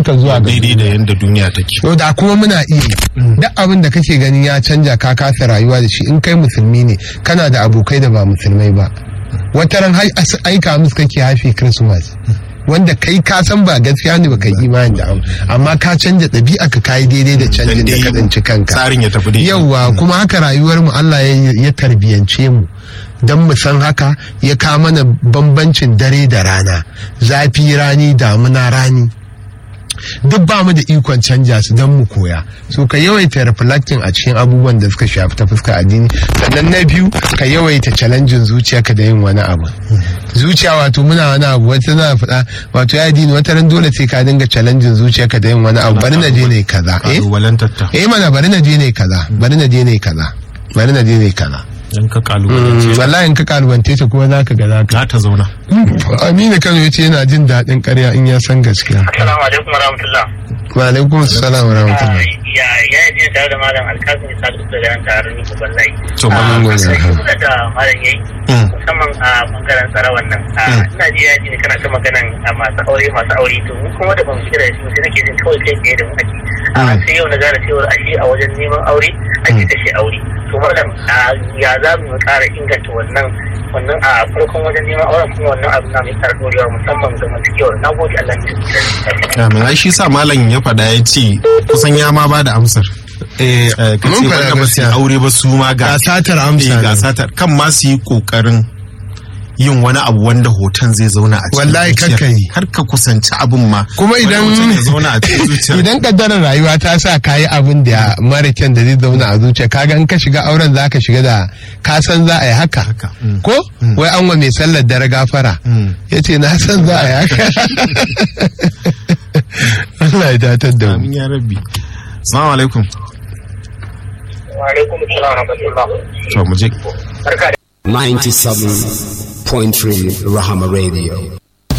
ka zuwa ga daidai da yadda duniya take to da kuma muna iya yi duk abin da kake ganin ya canja ka kasa rayuwa da shi in kai musulmi ne kana da abokai da ba musulmai ba wata ran hai- as- aika musu kake happy christmas wanda kai ka san ba gaskiya ne baka yi imani da abu amma ka canja ɗabi'a ka kai daidai da canjin da ka tsinci kanka tsarin ya tafi daidai yauwa kuma haka rayuwar mu Allah ya ya tarbiyance mu don mu san haka ya ka mana bambancin dare da rana zafi rani damuna rani duk ba mu da ikon canja su don mu koya so ka yawaita reflecting a cikin abubuwan da suka shafi ta fuska addini sannan na biyu ka yawaita challenging zuciyarka da yin wani abu zuciya wato muna wani abu wata na faɗa wato ya dini wata ran dole sai ka dinga challenging zuciyarka da yin wani abu bari na je ne kaza eh kalubalantarta eh mana bari na je ne kaza bari na je ne kaza bari na je ne kaza in ka kalubalance wallahi in ka kalubante ta kuma zaka ga zaka za ta zauna Aminu Kano yace yana jin daɗin ƙarya in ya san gaskiya Assalamu alaikum warahmatullah. wa alaikum assalam wa rahmatullah Ya ya yi tare da malam alkasim ya sadu da ran tare ni babban layi. to Ah, malam mun Sai gode. kuma da malam yayi Mm. musamman a bangaren tsara wannan. Ah, Ina ji ya ji ne kana ta maganan a masu aure masu aure to mu kuma da bamu shiga da shi sai nake jin kawai kai tsaye da mu ake. Ah, Sai yau na gane cewa ashe a wajen neman aure ake kashe aure. To malam ah, ya za mu ƙara inganta wannan wannan a farkon wajen neman auren kuma wannan abu na mai ƙara dorewa musamman ga mantakewar. Na gode Allah ya Amin. ai shi sa malam ya faɗa ya ce kusan ya ma ba da amsar eh Eh, ka mun ce faɗa wanda ba su yi gaskiya aure ba su ma ga ga satar eh, amsa ga ne. satar kan ma su yi kokarin yin wani abu wanda hoton zai zauna a cikin Wallahi zuciyar. kakka yi. har ka kusanci abin ma kuma Wani idan hoton ya zauna a cikin zuciyar idan kaddarar rayuwa ta sa ka yi abin da mara kyan da zai zauna a zuciya kaga in ka shiga auren za ka shiga da ka san za a yi haka Haka, mm. ko wai an wa mai sallar dare gafara Mm. ya ce na san za a yi haka Allah ya datar da mu amin ya rabbi assalamu alaikum Wa alaikum assalam wa rahmatullah. to mu je Barka da 97.3 Rahama Radio.